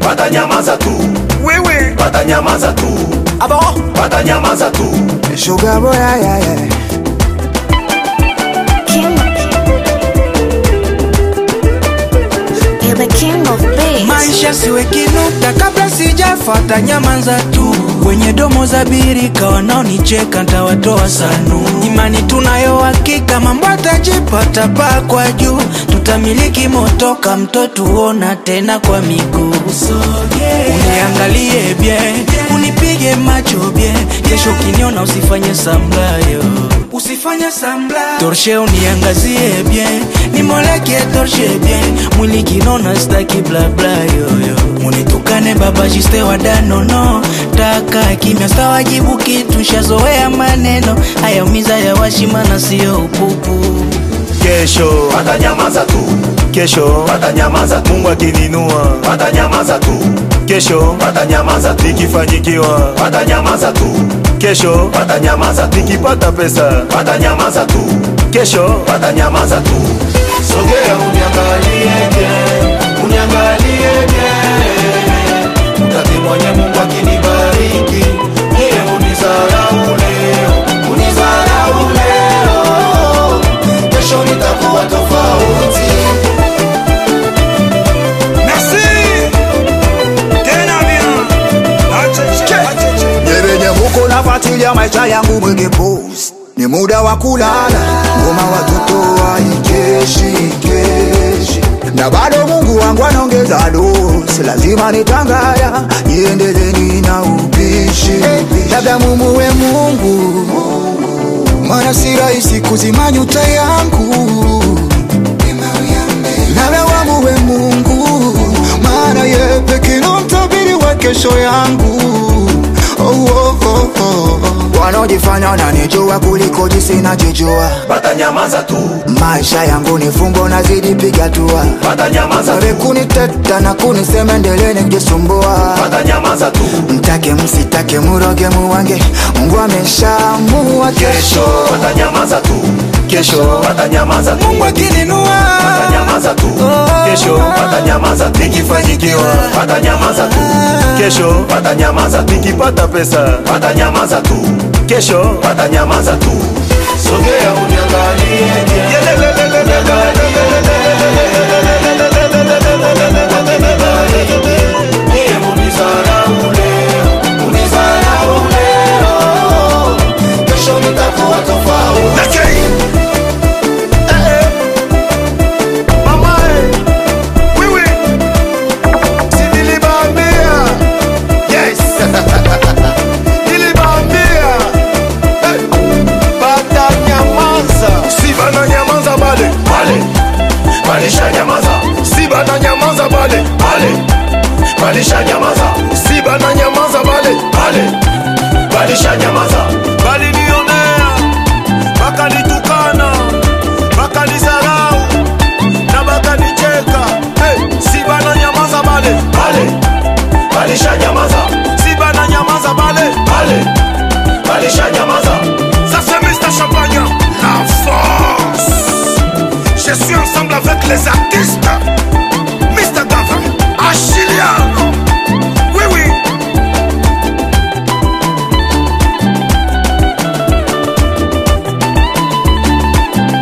watanyamaza tu wewe watanyamaza tu abo watanyamaza tu sugar boy yeah, yeah, yeah. King. You're the king of bass. maisha siwe kinuta kabla sijafata nyamanza tu wenye domo za birika wanaonicheka ntawatoa sanu imani tunayo hakika mambo atajipata paa kwa juu tutamiliki motoka mtoto uona tena kwa miguu uniangalie bye unipige macho bye kesho ukiniona usifanye samlayo usifanye samla torshe uniangazie bien nimoleke torshe bien mwili kinona staki blabla yoyo munitukane baba jiste wadanono taka kimya stawajibu kitu shazoea maneno hayaumiza ya washimana siyo upupu kesho watanyamaza tu kesho watanyamaza tu mungu akininua watanyamaza tu kesho watanyamaza tu nikifanyikiwa watanyamaza tu kesho watanyamaza tu nikipata pesa watanyamaza tu kesho watanyamaza tu sogea uniangalie bien uniangalie bien mtaki mwenye mungu akinibariki niye unizarau leo unizarau leo kesho nitakuwa tofauti merci tena bien Nyebenye muko nafuatilia maisha yangu mwenge post ni muda wa kulala, ngoma watoto waikeshi keshi, na bado Mungu wangu anaongeza dosi, lazima nitangaya niendeleni na upishi, labda mumuwe Mungu, maana si rahisi kuzima nyuta yangu, labda wamuwe Mungu, maana ye pekee ndo mtabiri wa kesho yangu oh, oh, oh, oh. wanaojifanya wananijua kuliko jinsi najijua watanyamaza tu maisha yangu ni fumbo nazidi piga tua watanyamaza Wale tu kuniteta na kunisema endeleni kujisumbua watanyamaza tu mtake msitake muroge muwange mungu ameshaamua kesho watanyamaza tu kesho watanyamaza tu mungu akininua watanyamaza tu kesho watanyamaza tu nikifanyikiwa watanyamaza tu kesho watanyamaza tu nikipata pesa watanyamaza tu kesho watanyamaza tu sogea uniangalie bien. Niye unizarau leo, unizarau leo. Kesho nitakuwa tofauti mamae wewe Si niliwaambia. Yes. Niliwaambia. Hey. Batanyamaza. Si bananyamaza bale bale balishanyamaza si bananyamaza bale bale balishanyamaza si bananyamaza bale bale balishanyamaza balinionea bakanitukana bakanizarau na bakanicheka hey, si bananyamaza bale bale balishanyamaza si bananyamaza bale bale balishanyamaza ça c'est Mr Champagne la force je suis ensemble avec les artistes